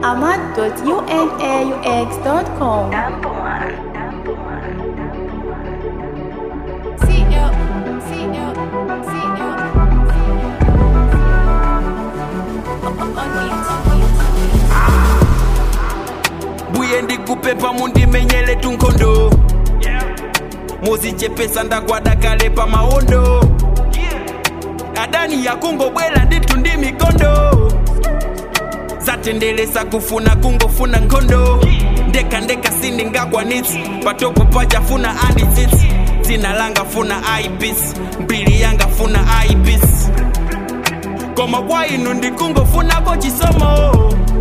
ahmad.unaux.com. buye ndikupepa mundimenyele tunkondo muzichepesa ndagwada kale pa maondo adani yakungobwela nditu ndi mikondo zatendelesa kufuna kungofuna nkhondo ndeka ndeka sindingakwanitsi patopo pachafuna anditsitsi dzina langa funa ibis mbili yanga funa ibis koma kwa inu ndikungofunako chisomo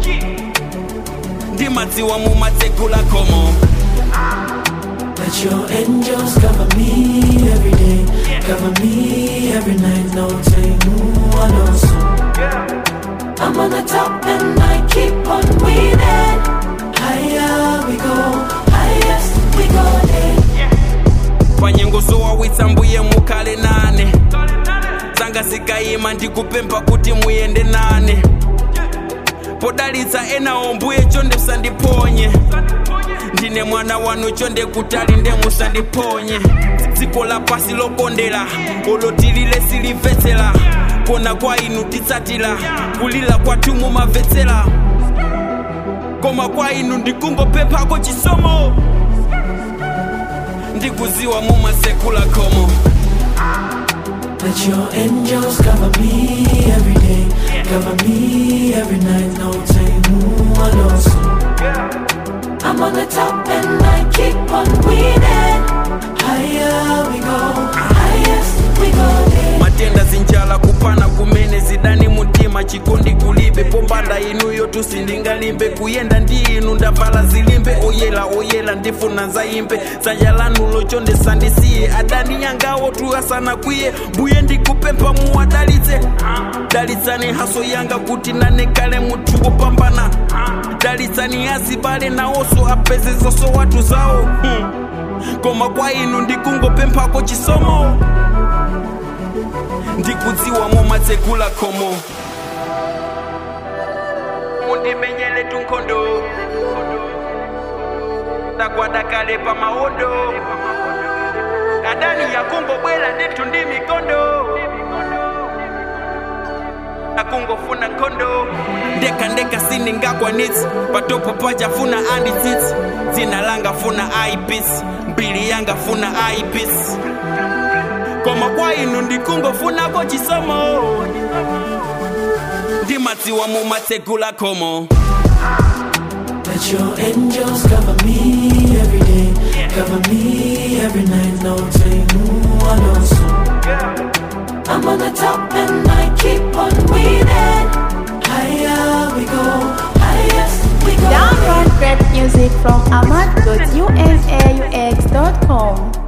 ndimadziwa mumatsekula khomo Let your angels cover me every day, cover me every night. No take I know so. I'm on the top and I keep on winning. Higher we go, highest we go. Yeah. panyengo zowawitsa mbuye mukhale nane zanga zikayima ndikupempha kuti muyende nane podalitsa enawo mbuye chonde musandiphonye ndine mwana wanu chonde kutali nde musandiphonye dziko lapasi lokondera olotilile silimvetsera kona kwa inu titsatira kulira kwathu mumamvetsera koma kwa inu ndikungopemphako chisomo ndikuziwa mumatsekula khomo Let your angels cover me every day, cover me every night. No take I know so. I'm on the top and I keep on winning. Higher we go, highest we go. Yeah. matenda zinjala kupana kumene zidani mutima chikondi kulibe pombanda inuyo tusindingalimbe kuyenda ndi inu ndavala zilimbe oyela oyela ndifuna zayimbe dzanja lanulo chonde sandisiye adani yangawo tuyasana kwiye mbuye ndikupempha muwadalitse dalitsani haso yanga kuti nanekale munthu wopambana dalitsani azibale nawonso apeze zonso watu zawo hmm. koma kwa inu ndikungopemphako chisomo ndikudziwa mumatsekula khomo mundimenyele tunkhondo ndagwada kale pa maondo adani yakungobwela ndithu ndi mikondo akungofuna nkhondo ndeka ndeka sindingakwanitsi patopo pachafuna anditsitsi dzina langa funa ibis mbili yanga funa ibis koma kwa inu ndikungofunako chisomo ndimadziwa mumatsekula khomo Let your angels cover me every day, cover me every night. No take I know so. I'm on the top and I keep on winning. Higher we go, highest we go. Download great music from ahmad.unaux.com.